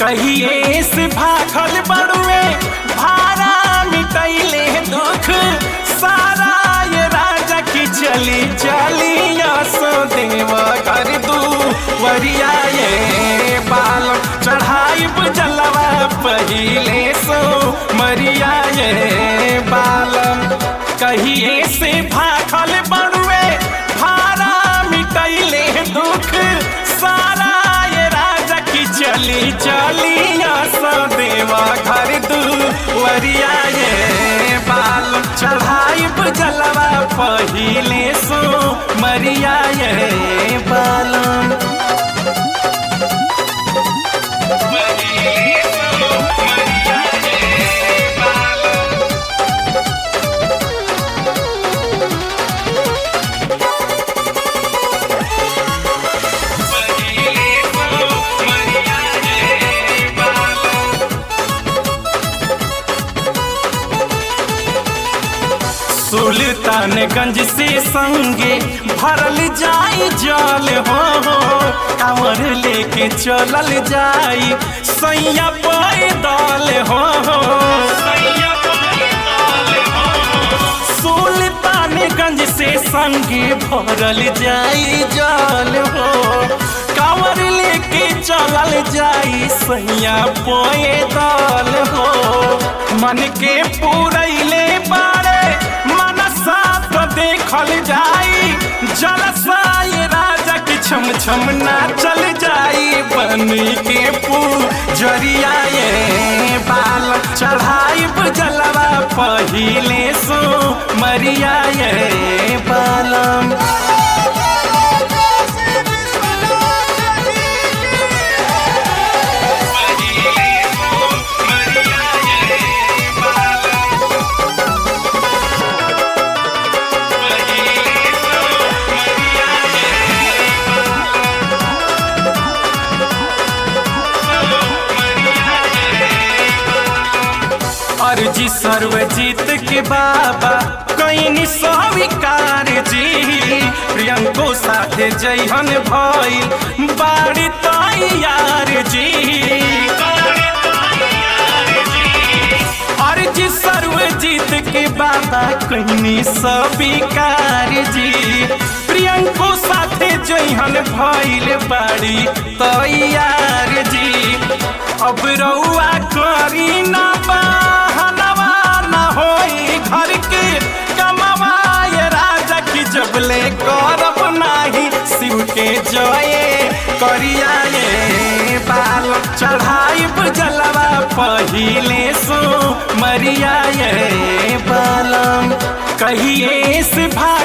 कहिए से भागल बड़ुए भारा मिटैले दुख सारा ये राजा की चली चली सो देव कर दू वरिया ये बाल चढ़ाई जलवा पहिले सो मरिया ये बालम कहिए से भागल बड़ुए भारा मिटैले दुख सारा ये राजा की चली चली सो देवा घर दू वरिया ये बाल चढ़ाई जलवा पहिले सो मरिया ये बालम पहिले सो मरिया ये बालम पहिले सो मरिया ये बालम सुल्तानगंज से संगे भरल जाई जल हो कांवर लेके चलल जाई सैया पैदल हो सुल्तानगंज से संगे भरल जाई जल हो कांवर लेके चलल जाई सैया पैदल हो मन के पूरैले बारे मनसा तो देखल जाई जलसाई राजा की छम छम ना चल जाई बनी के पूजरिया ये बाल चढ़ाई जलवा पहिले सो मरिया ये बालम अर्जी सर्वजीत के बाबा कहीं स्वीकार जी प्रियंको साथे जैहन भइल बाड़ी तैयार जी अर्जी सर्वजीत के बाबा कहीं स्वीकार जी प्रियंको साथे जैहन भइल बाड़ी तैयार जी अब रउआ करी ना बहनवा ना होई घर के कमवाए राजा की जबले करब नाही शिव के जये करिया ये बाल चढ़ाई जलवा पहिले सो मरिया ये बालम कहिए से भा